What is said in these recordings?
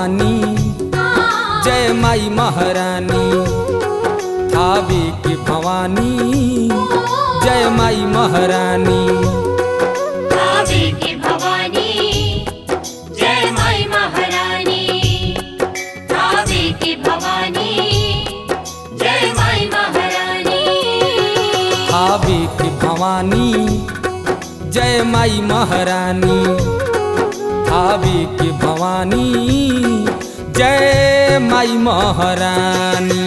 भवानी जय माई महारानी थावे के भवानी जय माई महारानी भावे की भवानी जय माई महारानी भावे की भवानी जय माई महारानी थावे के भवानी जय माई महारानी थावे के भवानी जय माई महारानी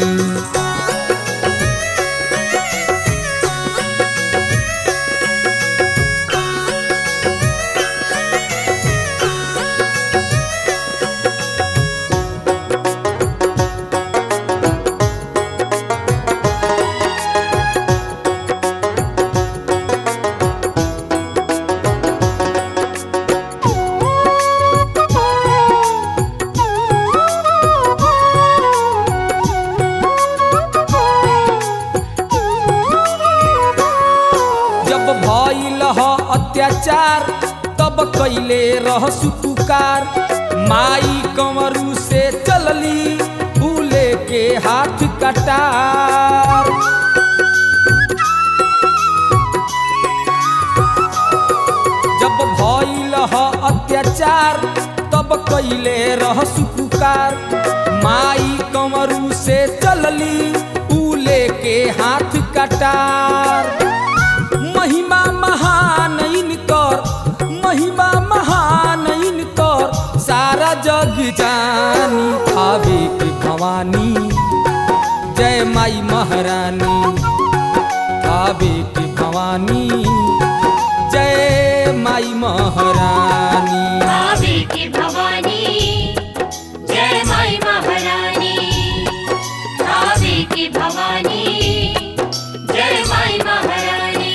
जब भइल ह अत्याचार तब कैले रह सुपुकार माई कंवरू से चलली फूले के हाथ कटार जब भइल ह अत्याचार तब कैले रह सुपुकार माई कंवरू से चलली फूले के हाथ कटार महिमा महान इनकर महिमा महान इनकर सारा जग जानी थावे के भवानी जय माई महारानी थावे के भवानी जय माई महारानी भावे की भवानी जय माई महारानी भावे की भवानी जय माई महारानी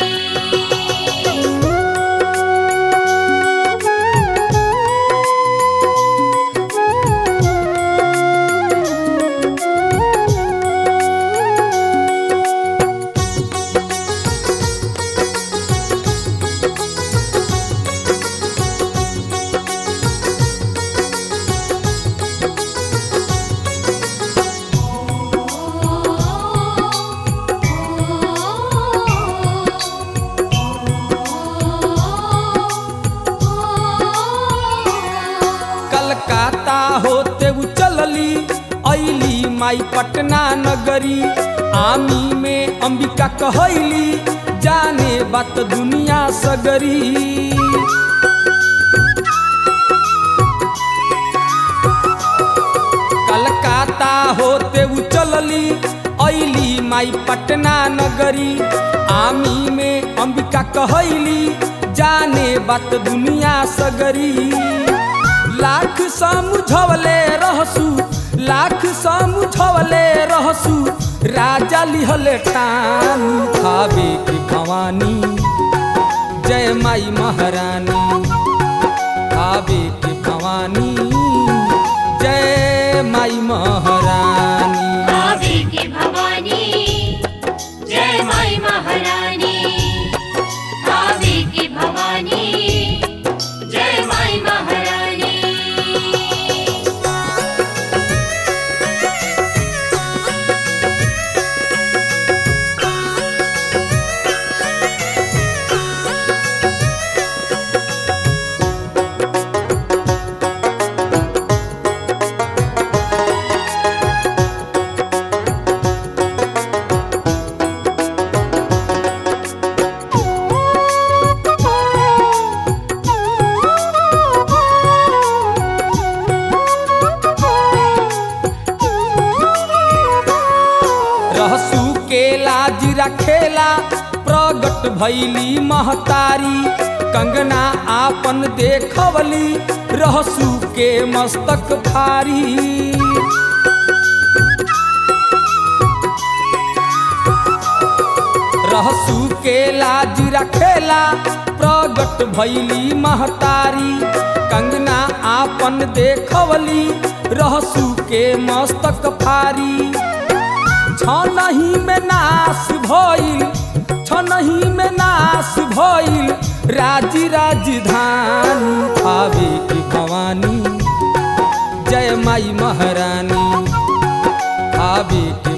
कलकत्ता होते उ चलली ऐली माई पटना नगरी आमी में अंबिका कहैली जाने बात दुनिया सगरी कलकत्ता होते उ चलली ऐली माई पटना नगरी आमी में अंबिका कहैली जाने बात दुनिया सगरी लाख समझवले रहसु लाख समझवले रहसु राजा लिहले टान थावे की भवानी जय माई महारानी थावे की भवानी जय माई महारानी भावे की भवानी जय माई महारानी भावे की भवानी जय माई महारानी रहसू के लाज रखेला प्रगट भैली महतारी कंगना आपन देखवली रहसू के मस्तक भारी रहसू के लाज रखेला प्रगट भैली महतारी कंगना आपन देखवली रहसू के मस्तक फारी छनही में नाश भइल छनही में नाश भइल राजी राजधानी थावे की भवानी जय माई महारानी आवे के